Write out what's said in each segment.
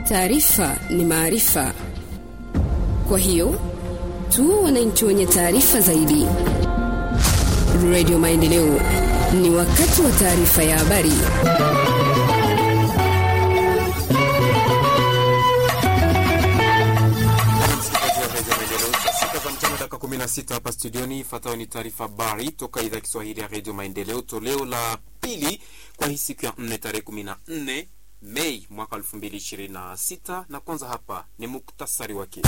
Taarifa ni maarifa, kwa hiyo tu wananchi wenye taarifa zaidi. Radio Maendeleo, ni wakati wa taarifa ya habari. sita hapa studioni. Ifuatayo ni taarifa habari toka idhaa ya Kiswahili ya redio Maendeleo, toleo la pili kwa hii siku ya nne tarehe kumi na nne Mei mwaka elfu mbili ishirini na sita na kwanza hapa ni muktasari wake.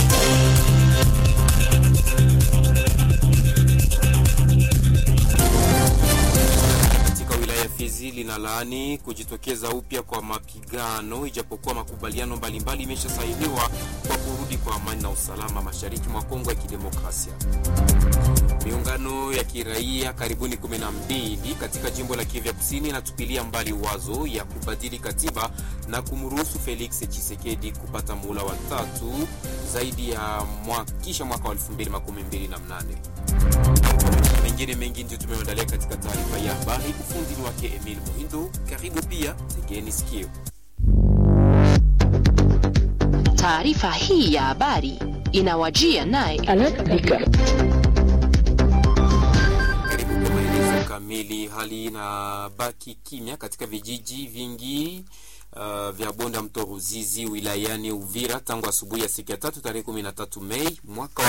Katika wilaya ya Fizi linalaani kujitokeza upya kwa mapigano, ijapokuwa makubaliano mbalimbali imeshasainiwa kwa kurudi kwa amani na usalama mashariki mwa Kongo ya Kidemokrasia. Miungano ya kiraia karibuni 12 katika jimbo la Kivu Kusini inatupilia mbali wazo ya kubadili katiba na kumruhusu Felix Tshisekedi kupata muhula wa tatu zaidi ya mwa, kisha mwaka wa 2028. Mengine mengi ndio tumeandalia katika taarifa ya habari. Ufundi wake Emil Muhindo. Karibu pia, tegeni sikio. Taarifa hii ya habari inawajia naye kamili. Hali inabaki kimya katika vijiji vingi uh, vya bonde ya mto Ruzizi wilayani Uvira tangu asubuhi ya siku ya tatu tarehe 13 Mei mwaka wa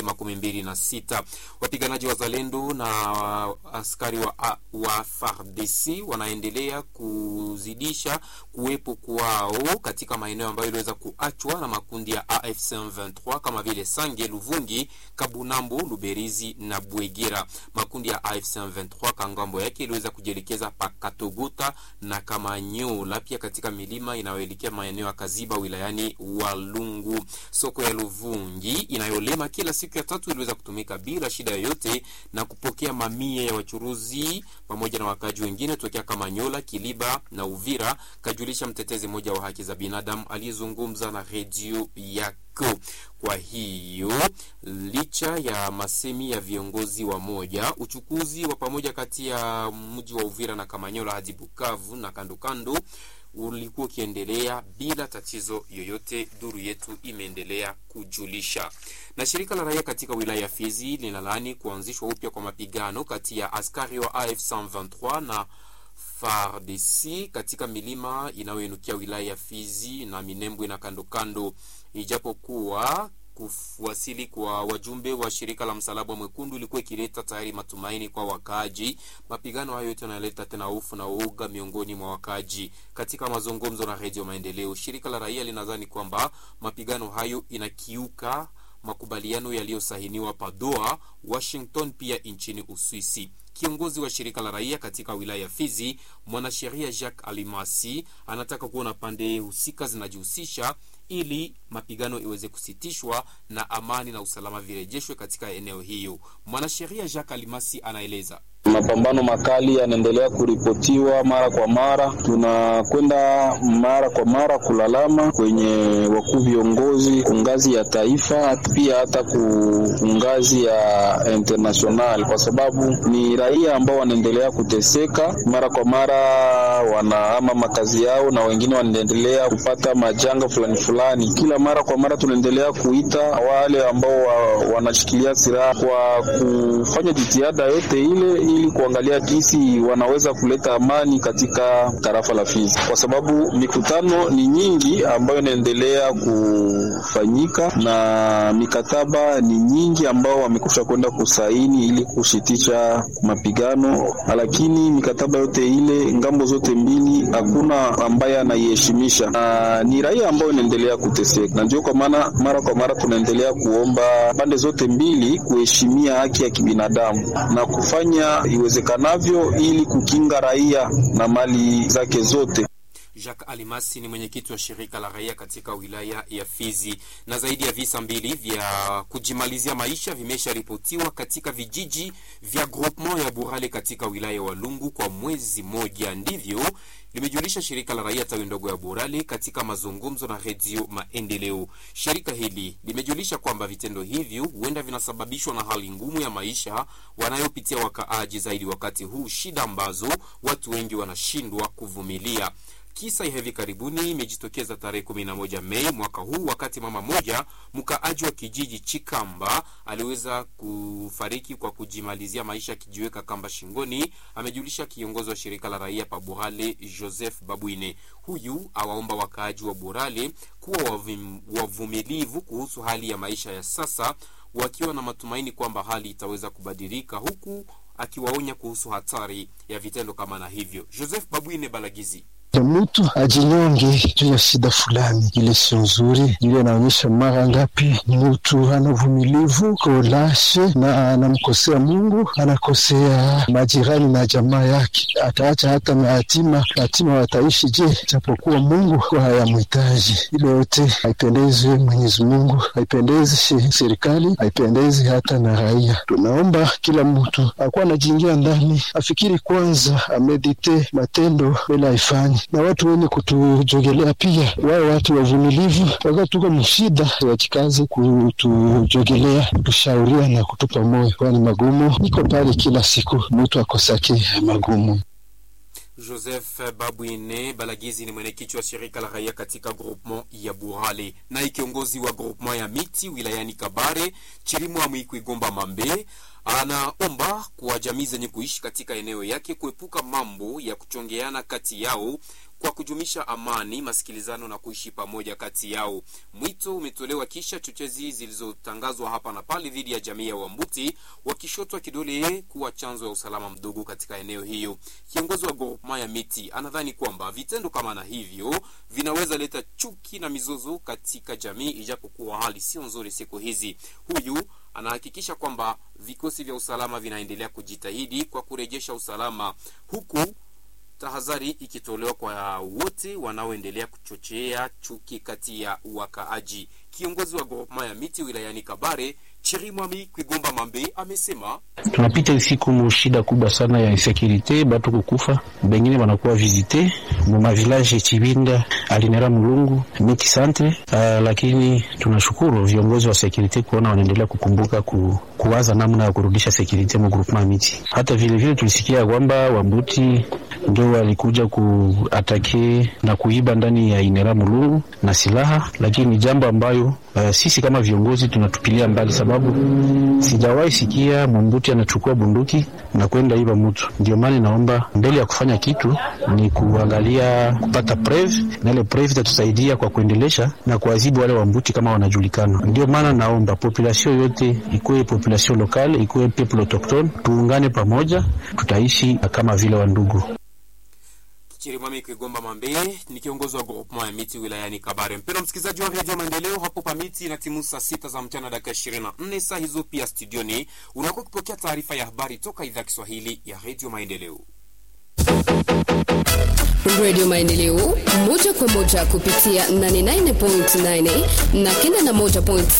2026. Wapiganaji wa Zalendo na askari wa, wa FARDC wanaendelea kuzidisha kuwepo kwao katika maeneo ambayo iliweza kuachwa na makundi ya AFC M23 kama vile Sange, Luvungi, Kabunambo, Luberizi na Bwegera. Makundi ya AFC M23 kangambo yake iliweza kujielekeza Pakatogota na Kamanyola, pia katika milima inayoelekea maeneo ya Kaziba wilayani Walungu. Soko ya Luvungi inayolema kila siku ya tatu iliweza kutumika bila shida yoyote na kupokea mamia ya wachuruzi pamoja na wakaji wengine tokea Kamanyola, Kiliba na Uvira, kajulisha mtetezi mmoja wa haki za binadamu aliyezungumza na redio yako. Kwa hiyo licha ya masemi ya viongozi wa moja, uchukuzi wa pamoja kati ya mji wa Uvira na Kamanyola hadi Bukavu na kando kando ulikuwa ukiendelea bila tatizo yoyote, duru yetu imeendelea kujulisha. Na shirika la raia katika wilaya ya Fizi linalaani kuanzishwa upya kwa mapigano kati ya askari wa AFC 23 na FARDC katika milima inayoinukia wilaya ya Fizi na Minembwe na kando kando, ijapokuwa kuwasili kwa wajumbe wa shirika la Msalaba Mwekundu ilikuwa ikileta tayari matumaini kwa wakaaji. Mapigano hayo yote yanaleta tena hofu na uoga miongoni mwa wakaaji. Katika mazungumzo na Redio Maendeleo, shirika la raia linadhani kwamba mapigano hayo inakiuka makubaliano yaliyosahiniwa Padoa, Washington, pia nchini Uswisi. Kiongozi wa shirika la raia katika wilaya ya Fizi, mwanasheria Jacques Alimasi, anataka kuona pande husika zinajihusisha ili mapigano iweze kusitishwa na amani na usalama virejeshwe katika eneo hiyo. Mwanasheria Jacques Alimasi anaeleza. Mapambano makali yanaendelea kuripotiwa mara kwa mara. Tunakwenda mara kwa mara kulalama kwenye wakuu viongozi ku ngazi ya taifa, pia hata ku ngazi ya international, kwa sababu ni raia ambao wanaendelea kuteseka mara kwa mara, wanahama makazi yao na wengine wanaendelea kupata majanga fulani fulani. Kila mara kwa mara tunaendelea kuita wale ambao wa, wanashikilia silaha kwa kufanya jitihada yote ile ili kuangalia jinsi wanaweza kuleta amani katika tarafa la Fizi, kwa sababu mikutano ni nyingi ambayo inaendelea kufanyika na mikataba ni nyingi ambao wamekusha kwenda kusaini ili kushitisha mapigano, lakini mikataba yote ile ngambo zote mbili hakuna ambaye anaiheshimisha, na ni raia ambayo inaendelea kuteseka, na ndio kwa maana mara kwa mara tunaendelea kuomba pande zote mbili kuheshimia haki ya kibinadamu na kufanya iwezekanavyo ili kukinga raia na mali zake zote. Jacques Alimasi ni mwenyekiti wa shirika la raia katika wilaya ya Fizi. Na zaidi ya visa mbili vya kujimalizia maisha vimesharipotiwa katika vijiji vya groupement ya Burale katika wilaya ya Walungu kwa mwezi moja, ndivyo limejulisha shirika la raia tawi ndogo ya Burale katika mazungumzo na redio Maendeleo. Shirika hili limejulisha kwamba vitendo hivyo huenda vinasababishwa na hali ngumu ya maisha wanayopitia wakaaji, zaidi wakati huu shida ambazo watu wengi wanashindwa kuvumilia. Kisa ya hivi karibuni imejitokeza tarehe 11 Mei mwaka huu, wakati mama moja mkaaji wa kijiji Chikamba aliweza kufariki kwa kujimalizia maisha akijiweka kamba shingoni, amejulisha kiongozi wa shirika la raia pa Burale Joseph Babwine. Huyu awaomba wakaaji wa Burale kuwa wavim, wavumilivu kuhusu hali ya maisha ya sasa, wakiwa na matumaini kwamba hali itaweza kubadilika, huku akiwaonya kuhusu hatari ya vitendo kama na hivyo. Joseph Babwine Balagizi mtu ajinyonge juu ya shida fulani, ile sio nzuri. Ile inaonyesha mara ngapi mtu ana uvumilivu kolashe na anamkosea Mungu, anakosea majirani na jamaa yake, ataacha hata mayatima. Yatima wataishi je, japokuwa Mungu hayamhitaji? Ile yote haipendezi Mwenyezi Mungu, haipendezi serikali, haipendezi hata na raia. Tunaomba kila mtu akuwa anajiingia ndani, afikiri kwanza, amedite matendo bila aifanye na watu wenye kutujogelea pia wao watu wavumilivu, wakati tuko mshida, wajikaze kutujogelea, kutushauria na kutupa moyo, kwani magumu iko pale kila siku, mtu akosake magumu. Joseph Babwine Balagizi ni mwenyekiti wa shirika la raia katika groupement ya Burale, naye kiongozi wa groupement ya miti wilayani Kabare Chirimwa Mwikwigomba Mambe anaomba kwa jamii zenye kuishi katika eneo yake kuepuka mambo ya kuchongeana kati yao kwa kujumisha amani, masikilizano na kuishi pamoja kati yao. Mwito umetolewa kisha chochezi zilizotangazwa hapa na pale dhidi ya jamii ya Wambuti wakishotwa kidole kuwa chanzo ya usalama mdogo katika eneo hiyo. Kiongozi wa groupement ya miti anadhani kwamba vitendo kama na hivyo vinaweza leta chuki na mizozo katika jamii, ijapokuwa hali sio nzuri siku hizi. Huyu anahakikisha kwamba vikosi vya usalama vinaendelea kujitahidi kwa kurejesha usalama huku tahadhari ikitolewa kwa wote wanaoendelea kuchochea chuki kati ya wakaaji. Kiongozi wa groupement ya miti wilayani Kabare Chirimwami Kwigomba Mambe amesema tunapita siku mu shida kubwa sana ya insekurite, batu kukufa, bengine wanakuwa visite mu mavilaje Chibinda, Alinera, Mulungu, Miti Centre. Uh, lakini tunashukuru viongozi wa sekurite kuona wanaendelea kukumbuka ku, kuwaza namna ya kurudisha sekurite mu groupement miti. Hata vile vile tulisikia kwamba Wambuti ndio walikuja kuatake na kuiba ndani ya Inera Mulungu na silaha, lakini ni jambo ambayo uh, sisi kama viongozi tunatupilia mbali sababu sijawahi sikia Mwambuti anachukua bunduki na kwenda iba mtu. Ndio maana naomba mbele ya kufanya kitu ni kuangalia kupata preve, na ile preve itatusaidia kwa kuendelesha na kuadhibu wale Wambuti kama wanajulikana. Ndio maana naomba population yote, ikuwe population lokale, ikuwe people autochtone, tuungane pamoja, tutaishi kama vile wandugu. Chirimwami Kwigomba Mambe ni kiongozi wa groupement ya miti wilayani Kabare. Mpendwa msikilizaji wa redio Maendeleo, hapo pa miti na timu saa sita za mchana dakika ishirini na nne saa hizo pia studioni unakuwa ukipokea taarifa ya habari toka idhaa Kiswahili ya redio Maendeleo. redio maendeleo moja kwa moja kupitia 89.9 na 91.7